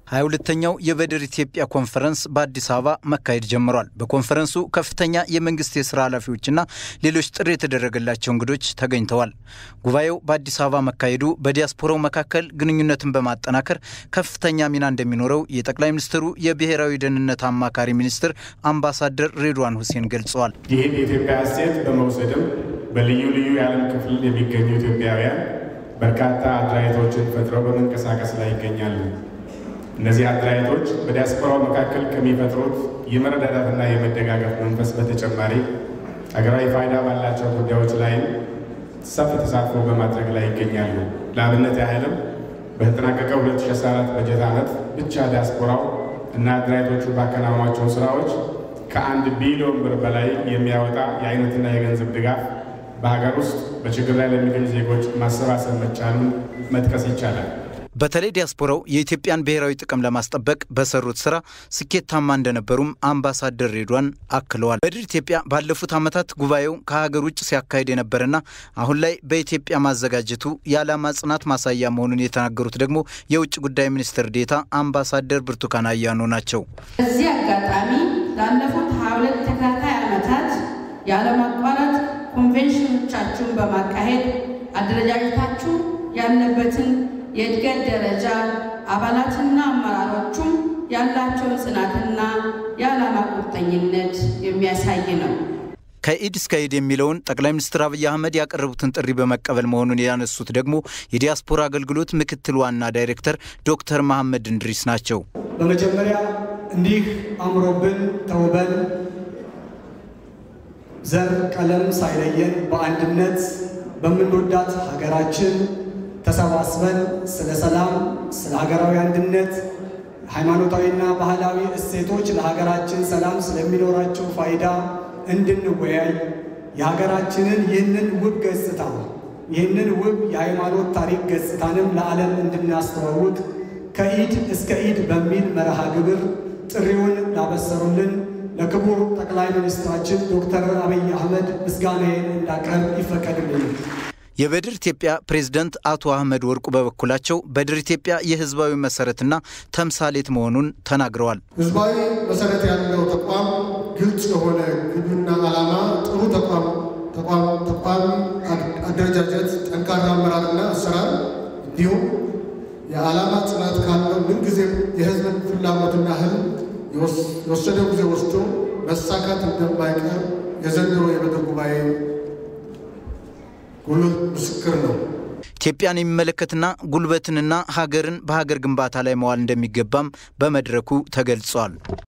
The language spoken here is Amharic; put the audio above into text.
ሀያ ሁለተኛው የበድር ኢትዮጵያ ኮንፈረንስ በአዲስ አበባ መካሄድ ጀምሯል። በኮንፈረንሱ ከፍተኛ የመንግስት የስራ ኃላፊዎችና ሌሎች ጥሪ የተደረገላቸው እንግዶች ተገኝተዋል። ጉባኤው በአዲስ አበባ መካሄዱ በዲያስፖራው መካከል ግንኙነትን በማጠናከር ከፍተኛ ሚና እንደሚኖረው የጠቅላይ ሚኒስትሩ የብሔራዊ ደህንነት አማካሪ ሚኒስትር አምባሳደር ሬድዋን ሁሴን ገልጸዋል። ይህን የኢትዮጵያ እሴት በመውሰድም በልዩ ልዩ የዓለም ክፍል የሚገኙ ኢትዮጵያውያን በርካታ አድራይቶችን ፈጥረው በመንቀሳቀስ ላይ ይገኛሉ። እነዚህ አደራጀቶች በዲያስፖራው መካከል ከሚፈጥሩት የመረዳዳትና የመደጋገፍ መንፈስ በተጨማሪ ሀገራዊ ፋይዳ ባላቸው ጉዳዮች ላይም ሰፊ ተሳትፎ በማድረግ ላይ ይገኛሉ። ለአብነት ያህልም በተጠናቀቀው 2014 በጀት ዓመት ብቻ ዲያስፖራው እና አደራጀቶቹ ባከናወኗቸው ስራዎች ከአንድ ቢሊዮን ብር በላይ የሚያወጣ የአይነትና የገንዘብ ድጋፍ በሀገር ውስጥ በችግር ላይ ለሚገኙ ዜጎች ማሰባሰብ መቻሉን መጥቀስ ይቻላል። በተለይ ዲያስፖራው የኢትዮጵያን ብሔራዊ ጥቅም ለማስጠበቅ በሰሩት ስራ ስኬታማ እንደነበሩም አምባሳደር ሬድዋን አክለዋል። በድር ኢትዮጵያ ባለፉት ዓመታት ጉባኤው ከሀገር ውጭ ሲያካሄድ የነበረና አሁን ላይ በኢትዮጵያ ማዘጋጀቱ የዓላማ ጽናት ማሳያ መሆኑን የተናገሩት ደግሞ የውጭ ጉዳይ ሚኒስትር ዴታ አምባሳደር ብርቱካን አያኖ ናቸው። በዚህ አጋጣሚ ላለፉት 22 ተከታታይ ዓመታት ያለማቋረጥ ኮንቬንሽኖቻችሁን በማካሄድ አደረጃጀታችሁ ያለበትን የእድገት ደረጃ አባላትና አመራሮቹም ያላቸውን ጽናትና የዓላማ ቁርጠኝነት የሚያሳይ ነው። ከኢድ እስከ ኢድ የሚለውን ጠቅላይ ሚኒስትር አብይ አህመድ ያቀረቡትን ጥሪ በመቀበል መሆኑን ያነሱት ደግሞ የዲያስፖራ አገልግሎት ምክትል ዋና ዳይሬክተር ዶክተር መሐመድ እንድሪስ ናቸው። በመጀመሪያ እንዲህ አምሮብን ተውበን ዘር ቀለም ሳይለየን በአንድነት በምንወዳት ሀገራችን ተሰባስበን ስለ ሰላም፣ ስለ ሀገራዊ አንድነት፣ ሃይማኖታዊና ባህላዊ እሴቶች ለሀገራችን ሰላም ስለሚኖራቸው ፋይዳ እንድንወያይ የሀገራችንን ይህንን ውብ ገጽታ ይህንን ውብ የሃይማኖት ታሪክ ገጽታንም ለዓለም እንድናስተዋውቅ ከኢድ እስከ ኢድ በሚል መርሃ ግብር ጥሪውን ላበሰሩልን ለክቡር ጠቅላይ ሚኒስትራችን ዶክተር አብይ አህመድ ምስጋናዬን እንዳቀርብ ይፈቀድልኝ። የበድር ኢትዮጵያ ፕሬዝደንት አቶ አህመድ ወርቁ በበኩላቸው በድር ኢትዮጵያ የህዝባዊ መሰረትና ተምሳሌት መሆኑን ተናግረዋል። ህዝባዊ መሰረት ያለው ተቋም፣ ግልጽ የሆነ ግብና ዓላማ፣ ጥሩ ተቋም ተቋም አደረጃጀት፣ ጠንካራ አመራርና አሰራር እንዲሁም የዓላማ ጽናት ካለው ምንጊዜም የህዝብን ፍላጎትና ህልም የወሰደው ጊዜ ወስዶ መሳካት እንደማይቀር የዘንድሮ የበድር ጉባኤ ጉልህ ምስክር ነው። ኢትዮጵያን የሚመለከትና ጉልበትንና ሀገርን በሀገር ግንባታ ላይ መዋል እንደሚገባም በመድረኩ ተገልጿል።